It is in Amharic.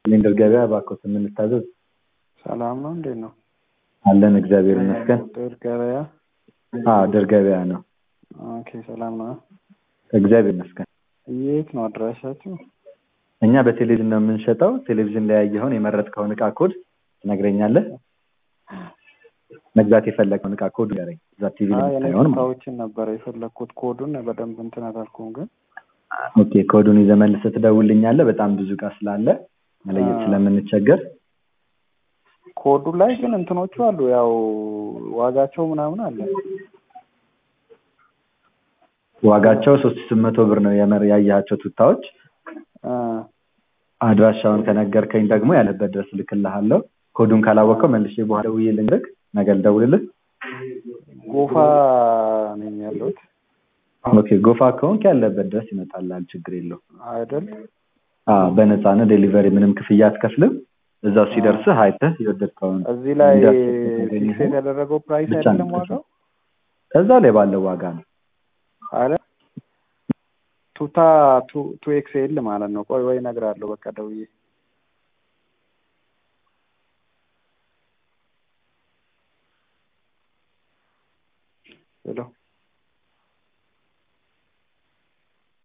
ሲሊንደር ገበያ እባክዎት የምንታዘዝ ሰላም ነው እንዴት ነው? አለን እግዚአብሔር ይመስገን። ድር ገበያ አዎ ድር ገበያ ነው። ኦኬ ሰላም ነው። እግዚአብሔር ይመስገን። የት ነው አድራሻችሁ? እኛ በቴሌቪዥን ነው የምንሸጠው። ቴሌቪዥን ላይ ያየኸውን የመረጥከውን እቃ ኮድ ትነግረኛለህ። መግዛት የፈለገውን እቃ ኮድ ንገረኝ። እዛ ቲቪ ላይ አይ እኔ የምታየውን ማለት ነው። እቃዎችን ነበር የፈለግኩት ኮዱን በደንብ እንትን አላልኩም ግን ኦኬ ኮዱን ይዘህ መልሰህ ትደውልልኛለህ። በጣም ብዙ እቃ ስላለ መለየት አ- ስለምንቸገር ኮዱ ላይ ግን እንትኖቹ አሉ ያው ዋጋቸው ምናምን አለ። ዋጋቸው ሶስት ሺህ ስምንት መቶ ብር ነው የመር ያየሃቸው ቱታዎች። አ፣ አድራሻውን ከነገርከኝ ደግሞ ያለበት ድረስ እልክልሃለሁ። ኮዱን ካላወቀው መልሼ በኋላ ደውዬ ልንገርህ። ነገ ልደውልልህ። ጎፋ ነኝ ያለሁት ኦኬ ጎፋ ከሆንክ ያለበት ድረስ ይመጣልሃል። ችግር የለውም። አይደል? አዎ በነፃ ነው። ዴሊቨሪ ምንም ክፍያ አትከፍልም። እዛው ሲደርስህ አይተህ የወደድከውን እዚህ ላይ እንዳሰብከው ካገኘኸው ፊክስ የተደረገው ፕራይስ ብቻ አይደለም ነው ዋጋው እዛ ላይ ባለው ዋጋ ነው። አለ ቱታ ቱ ቱ ኤክስኤል ማለት ነው። ቆይ ወይ እነግርሃለሁ በቃ ደውዬ ሄሎ